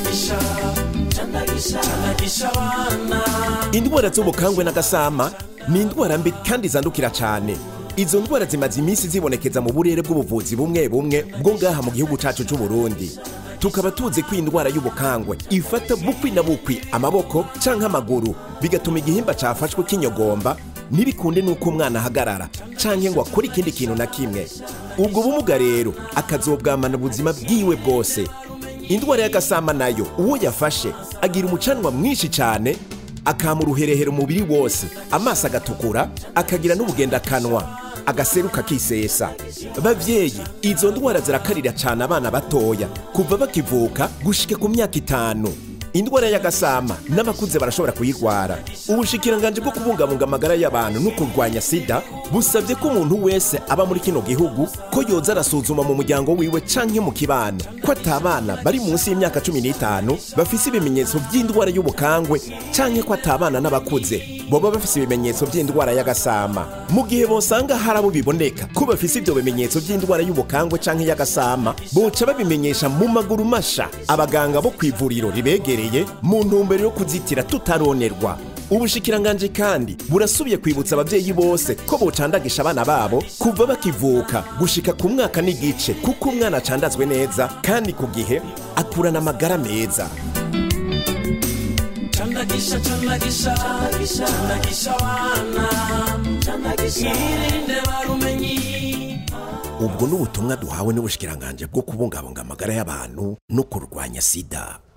candagisha candagisha candagisha abana indwara z'ubukangwe n'agasama ni indwara mbi kandi zandukira cyane izo ndwara zimaze iminsi zibonekeza mu burere bw'ubuvuzi bumwe bumwe bwo ngaha mu gihugu cyacu cy'u Burundi tukaba tuzi ko indwara y'ubukangwe ifata bukwi na bukwi amaboko canke amaguru bigatuma igihimba cafashwe kinyogomba ntibikunde n'uko umwana ahagarara canke ngo akore ikindi kintu na kimwe ubwo bumuga rero akazobwamana ubuzima bwiwe bwose indwara y'agasama nayo uwo yafashe agira umucanwa mwinshi cyane akama uruherehero umubiri wose amaso agatukura akagira n'ubugendakanwa agaseruka akisesa bavyeyi izo ndwara zirakarira cyane abana batoya kuva bakivuka gushika ku myaka itanu indwara y'agasama n'abakuze barashobora kuyirwara ubushikiranganje bwo kubungabunga amagara y'abantu no kurwanya sida busabye ko umuntu wese aba muri kino gihugu ko yoza arasuzuma mu muryango wiwe canke mu kibano ko atabana bari munsi y'imyaka cumi n'itanu bafise ibimenyetso by'indwara y'ubukangwe canke ko atabana n'abakuze boba bafise ibimenyetso by'indwara y'agasama mu gihe bosanga hari abo biboneka ko bafise ibyo bimenyetso by'indwara y'ubukangwe canke y'agasama boca babimenyesha mu maguru masha abaganga bo ku ivuriro ribegereye mu ntumbero yo kuzitira tutaronerwa ubushikiranganje kandi burasubiye kwibutsa abavyeyi bose ko bocandagisha abana babo kuva bakivuka gushika ku mwaka n'igice kuko umwana acandazwe neza kandi ku gihe akurana amagara meza candagisha candagisha candagisha abana irinde barumenyi ubwo ni ubutumwa duhawe n'ubushikiranganje bwo kubungabunga amagara y'abantu no kurwanya sida